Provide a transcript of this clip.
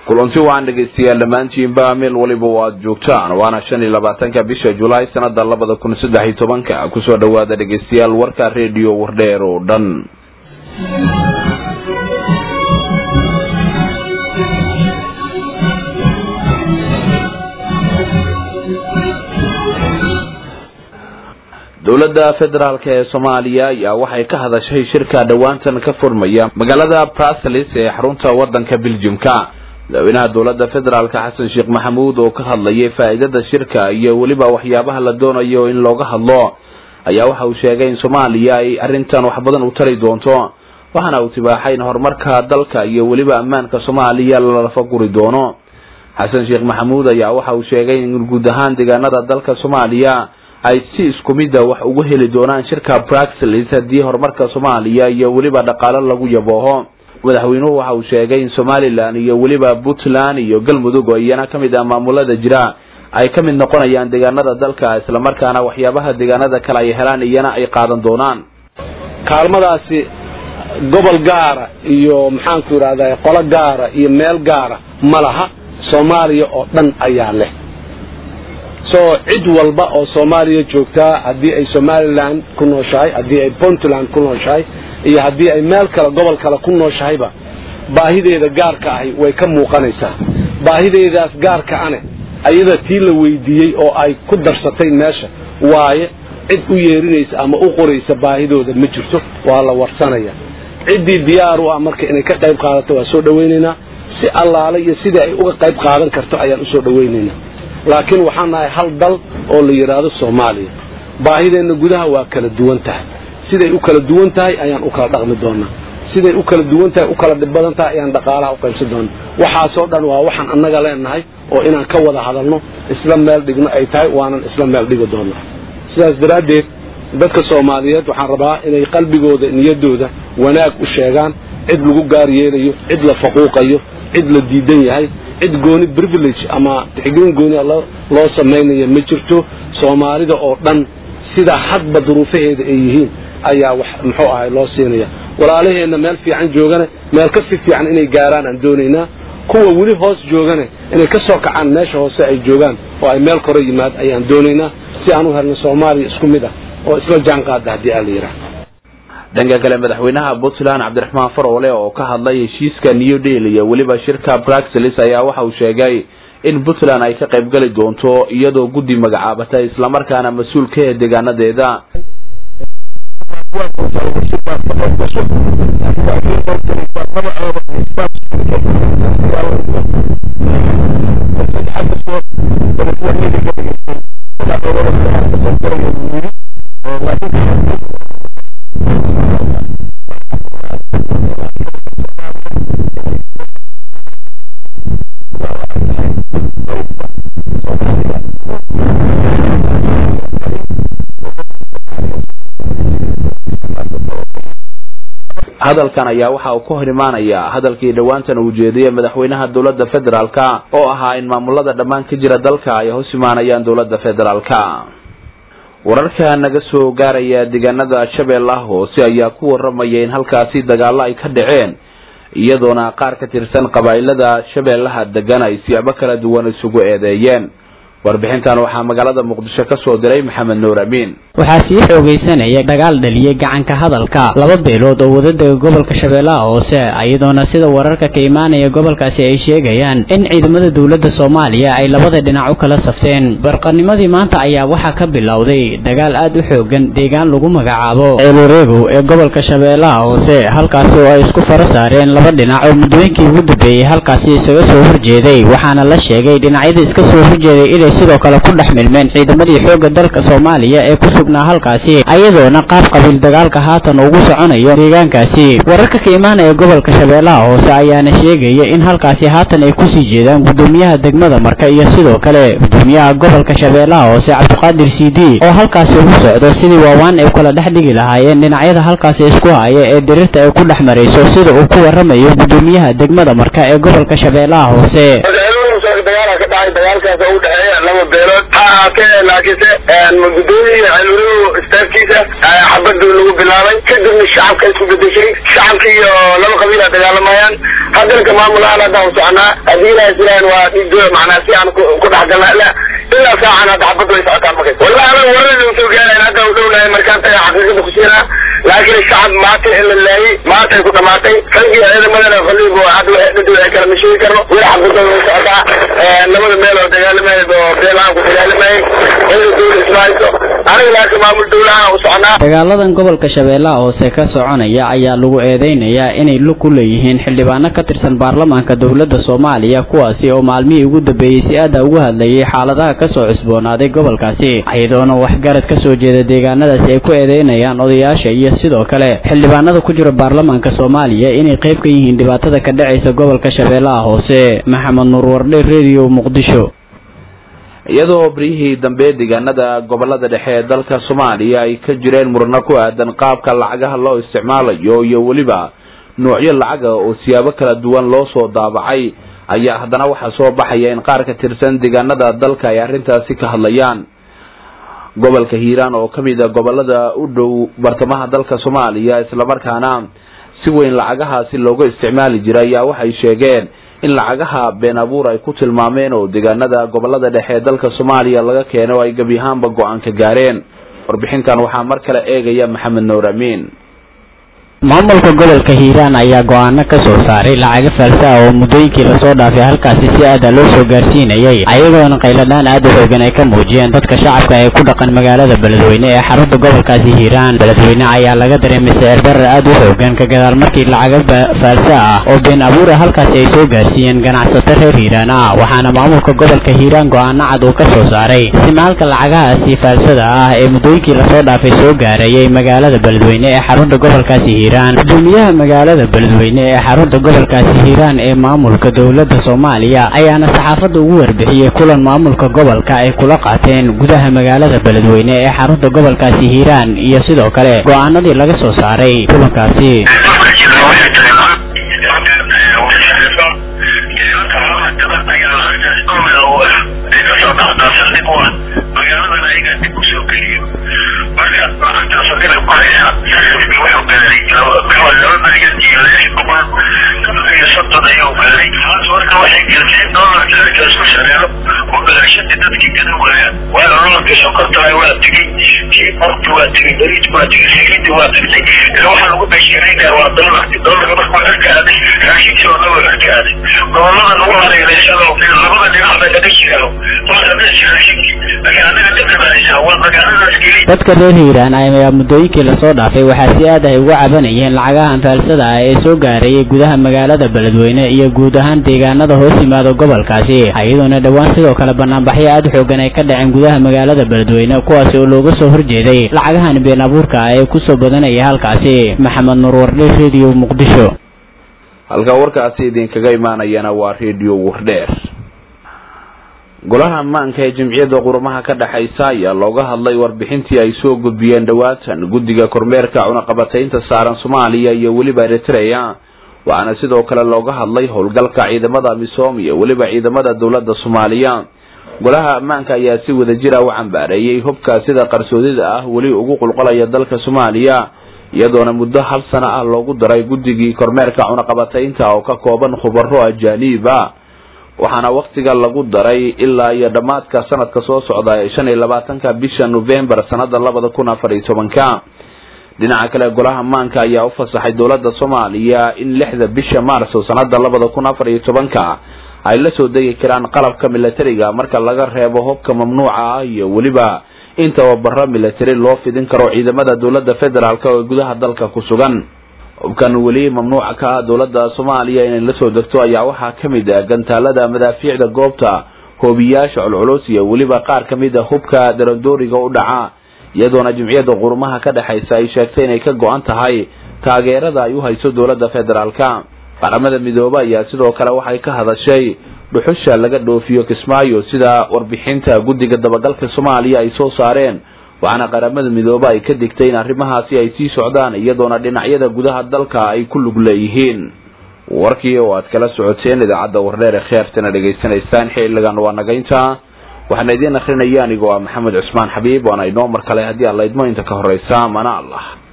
kulanti waan dhegaystayaal dhammaantiinba meel waliba oo aada joogtaan waana shan iyo labaatanka bisha julaay sanada labada kun saddex iyo tobanka kusoo dhawaada dhegaystayaal warka redio wardheer oo dhan dowladda federaalk ee soomaaliya ayaa waxay ka hadashay shirka dhowaantan ka furmaya magaalada bruseles ee xarunta wadanka beljimka madaxweynaha dowladda federaalk xasan sheekh maxamuud oo ka hadlayay faa'iidada shirka iyo weliba waxyaabaha la doonayo in looga hadlo ayaa waxa uu sheegay in soomaaliya ay arrintan wax badan u tari doonto waxaana uu tibaaxay in horumarka dalka iyo weliba ammaanka soomaaliya lalafa guri doono xasan sheekh maxamuud ayaa waxa uu sheegay in guud ahaan deegaanada dalka soomaaliya ay si isku mida wax ugu heli doonaan shirka bruxelles haddii horumarka soomaaliya iyo weliba dhaqaalo lagu yabooho madaxweynuhu waxa uu sheegay in somalilan iyo weliba puntland iyo galmudug oo iyana ka mid ah maamulada jira ay ka mid noqonayaan deegaanada dalka islamarkaana waxyaabaha deegaanada kale ay helaan iyana ay qaadan doonaan kaalmadaasi gobol gaara iyo maxaanku idhahda qolo gaara iyo meel gaara ma laha soomaaliya oo dhan ayaa leh so cid walba oo soomaaliya joogtaa haddii ay somalilan ku nooshahay haddii ay puntland ku nooshahay iyo haddii ay meel kale gobol kale ku nooshahayba baahideeda gaarka ahi way ka muuqanaysaa baahideedaas gaarka ane ayada tii la weydiiyey oo ay ku darsatay meesha waaye cid u yeerinaysa ama u qoraysa baahidooda ma jirto waa la warsanaya ciddii diyaar u ah marka inay ka qayb qaadato waa soo dhawaynaynaa si allaale iyo sidii ay uga qayb qaadan karto ayaan usoo dhawaynaynaa laakiin waxaan nahay hal dal oo la yidhaahdo soomaaliya baahideenna gudaha waa kala duwan tahay siday u kala duwan tahay ayaan u kala dhaqmi doonaa siday u kala duwan tahay u kala dhib badan tahay ayaan dhaqaalaha u qaybsan doonaa waxaasoo dhan waa waxaan annaga leenahay oo inaan ka wada hadalno isla meel dhigno ay tahay waanan isla meel dhigi doonaa sidaas daraaddeed dadka soomaaliyeed waxaan rabaa inay qalbigooda niyaddooda wanaag u sheegaan cid lagu gaar yeelayo cid la faquuqayo cid la diidan yahay cid gooni privilege ama tixgelin gooni loo samaynayo ma jirto soomaalida oo dhan sidaa hadba duruufaheeda ay yihiin ayaa wax muxuu ahay loo siinaya walaalaheenna meel fiican joogane meel ka si fiican inay gaaraan aan doonaynaa kuwa weli hoos joogane inay ka soo kacaan meesha hoose ay joogaan oo ay meel kore yimaad ayaan doonaynaa si aan u helno soomaaliya isku mid ah oo isla jaan qaada haddii aa la yidhaah dhanka kale madaxweynaha puntland cabdiraxmaan faroole oo ka hadlay heshiiska new deal iyo weliba shirka bruxelles ayaa waxa uu sheegay in puntland ay ka qayb geli doonto iyadoo guddi magacaabatay islamarkaana mas-uul ka ah deegaanadeeda hadalkan ayaa waxa uu ka hor imaanaya hadalkii dhowaantan uu jeediyey madaxweynaha dowladda federaalka oo ahaa in maamulada dhammaan ka jira dalka ay hoos imaanayaan dowladda federaalka wararka naga soo gaaraya deegaanada shabeellaha hoose ayaa ku waramaya in halkaasi dagaallo ay ka dhaceen iyadoona qaar ka tirsan qabaa'ilada shabeellaha degan ay siyaabo kala duwan isugu eedeeyeen warbixintan waxaa magaalada muqdisho ka soo diray maxamed nuur amiin waxaa sii xoogaysanaya dagaal dhaliyey gacanka hadalka laba beelood oo wadadega gobolka shabeellaha hoose iyadoona sida wararka ka imaanaya gobolkaasi ay sheegayaan in ciidamada dowladda soomaaliya ay labada dhinac u kala safteen barqanimadii maanta ayaa waxaa ka bilowday dagaal aad u xoogan deegaan lagu magacaabo ceelureegow ee gobolka shabeellaha hoose halkaasi oo ay isku faro saareen laba dhinac oo muddooyinkii ugu dambeeyey halkaasi isaga soo horjeeday waxaana la sheegay dhinacyada iska soo horjeeday inay sidoo kale ku dhex milmeen ciidamadii xoogga dalka soomaaliya ee ku sugnaa halkaasi ayadoona qaab qabiil dagaalka haatan ugu soconayo deegaankaasi wararka ka imaanaya gobolka shabeellaha hoose ayaana sheegaya in halkaasi haatan ay kusii jeedaan gudoomiyaha degmada marka iyo sidoo kale gudoomiyaha gobolka shabeellaha hoose cabdiqaadir cd oo halkaasi ugu socdo sidii waawaan ay kala dhex dhigi lahaayeen dhinacyada halkaasi isku haya ee dirirta ay ku dhex marayso sida uu ku waramayo gudoomiyaha degmada marka ee gobolka shabeellaha hoose dagaala ka dhacay dagaalkaas oo u dhexeeya laba beelood ha ahaatee laakiinse gudoomiya xilwelihu istaafkiisa xabadu lagu bilaabay kadibna shacabka isku bedeshay shacabka iyo laba qabiila dagaalamayaan hadalka maamulahaan haddaan soconaa haddii ilaha islaan waa dhiido macnaa si aan ku dhex galna ilaa ilaa saacan hadda xabadu way socotaan markay wallahi anaga warada u soo gaarayn hadda u dhownahay markaan taga xaqiiqada ku siinaa laakiin shacab maanta in la laayay maantay ku dhamaatay raggii ciidamadana faliibo hadda waxay dhadi waxay kala masheegi karno weli xabadooda way socotaa labada meel oo dagaalamayad oo beelahaan ku dagaalamayay ciidan dawla ismahayso aniga laakiin maamul dawlahaan u soconaa dagaaladan gobolka shabeellaha hoose ka soconaya ayaa lagu eedeynayaa inay lug ku leeyihiin xildhibaano ka tirsan baarlamaanka dowladda soomaaliya kuwaasi oo maalmihii ugu dambeeyey si aada uga hadlayay xaaladaha kasoo cusboonaaday gobolkaasi iyadoona waxgarad kasoo jeeda deegaanadaasi ay ku eedeynayaan odayaasha iyo sidoo kale xildhibaanada ku jira baarlamaanka soomaaliya inay qayb ka yihiin dhibaatada ka dhacaysa gobolka shabeellaha hoose maxamed nuur wardhe redio muqdisho iyadoo beryihii dambe deegaanada gobolada dhexe ee dalka soomaaliya ay ka jireen murano ku aadan qaabka lacagaha loo isticmaalayo iyo weliba noocyo lacaga oo siyaabo kala duwan loo soo daabacay ayaa haddana waxaa soo baxaya in qaar ka tirsan deegaanada dalka ay arrintaasi ka hadlayaan gobolka hiiraan oo ka mid a gobolada u dhow bartamaha dalka soomaaliya islamarkaana si weyn lacagahaasi looga isticmaali jiray ayaa waxay sheegeen in lacagaha been abuur ay ku tilmaameen oo deegaanada gobolada dhexe ee dalka soomaaliya laga keeno ay gebi ahaanba go-aan ka gaareen warbixintan waxaa mar kale eegaya maxamed nuur amiin maamulka gobolka hiiraan ayaa go-aano ka soo saaray lacago faalsa ah oo muddooyinkii lasoo dhaafay halkaasi si aada loo soo gaarsiinayay ayagoona qayladhaan aada u xoogan ay ka muujiyeen dadka shacabka ee ku dhaqan magaalada beledweyne ee xarunta gobolkaasi hiiraan beledweyne ayaa laga dareemay sicir barar aada u xoogan ka gadaal markii lacago faalsa ah oo been abuura halkaasi ay soo gaarsiiyeen ganacsato reer hiiraan ah waxaana maamulka gobolka hiiraan go-aano cad uu ka soo saaray simaalka lacagahaasi faalsada ah ee muddooyinkii lasoo dhaafay soo gaarayay magaalada beledweyne ee xarunta gobolkaasi hiiraan gudoomiyaha magaalada beledweyne ee xarunta gobolkaasi hiiraan ee maamulka dowladda soomaaliya ayaana saxaafadda ugu warbixiyey kulan maamulka gobolka ay kula qaateen gudaha magaalada beledweyne ee xarunta gobolkaasi hiiraan iyo sidoo kale go-aanadii laga soo saaray kulankaasi dadka reer hiiraan ayaa muddooyinkii lasoo dhaafay waxaa si aad ay uga cabanayeen lacagahan faalsada ah ee soo gaarayay gudaha magaalada beledweyne iyo guud ahaan deegaanada hoos yimaada gobolkaasi iyadoona dhowaan sidoo kale banaanbaxyo aada xoogan ay ka dhaceen gudaha magaalada beledweyne kuwaasi oo looga soo horjeeday lacagahan been abuurka ah ee kusoo badanaya halkaasi maxamed nuur wardhe redio muqdisho halka warkaasi idinkaga imaanayana waa redio wardheer golaha ammaanka ee jimciyadda qurumaha ka dhexaysa ayaa looga hadlay warbixintii ay soo gudbiyeen dhowaatan guddiga kormeerka cunaqabataynta saaran soomaaliya iyo weliba eritrea waxaana sidoo kale looga hadlay howlgalka ciidamada misoom iyo weliba ciidamada dowladda soomaaliya golaha ammaanka ayaa si wadajira u cambaareeyey hubka sida qarsoodida ah weli ugu qulqolaya dalka soomaaliya iyadoona muddo hal sano ah loogu daray guddigii kormeerka cunaqabataynta oo ka kooban khubaro ajaaniib ah waxaana waktiga lagu daray ilaa iyo dhammaadka sanadka soo socda ee shan iyo labaatanka bisha novembar sanada labada kun afar iyo tobanka dhinaca kale golaha maanka ayaa u fasaxay dowladda soomaaliya in lixda bisha maarso sanada labada kun afar iyo tobanka ay la soo degi karaan qalabka milatariga marka laga reebo hubka mamnuuca ah iyo weliba in tababaro milatari loo fidin karo ciidamada dowladda federaalk oo gudaha dalka ku sugan hubkan weli mamnuuca ka ah dowladda soomaaliya inay la soo degto ayaa waxaa ka mid ah gantaalada madaafiicda goobta hoobiyaasha culculus iyo weliba qaar ka mid a hubka darandooriga u dhaca iyadoona jimciyadda qurumaha ka dhexaysa ay sheegtay inay ka go-an tahay taageerada ay u hayso dowladda federaalka qaramada midoobe ayaa sidoo kale waxay ka hadashay dhuxusha laga dhoofiyo kismaayo sida warbixinta guddiga dabagalka soomaaliya ay soo saareen waxaana qaramada midoobe ay ka digtay in arrimahaasi ay sii socdaan iyadoona dhinacyada gudaha dalka ay ku lug leeyihiin warkii oo aad kala socoteen idaacadda wardheer ee khiyaartana dhegaysanaysaan xiligan waa nagaynta waxaana idiin akrinaya anigoo ah maxamed cusmaan xabiib waana inoo mar kale haddii aan laydmo inta ka horeysa mana allah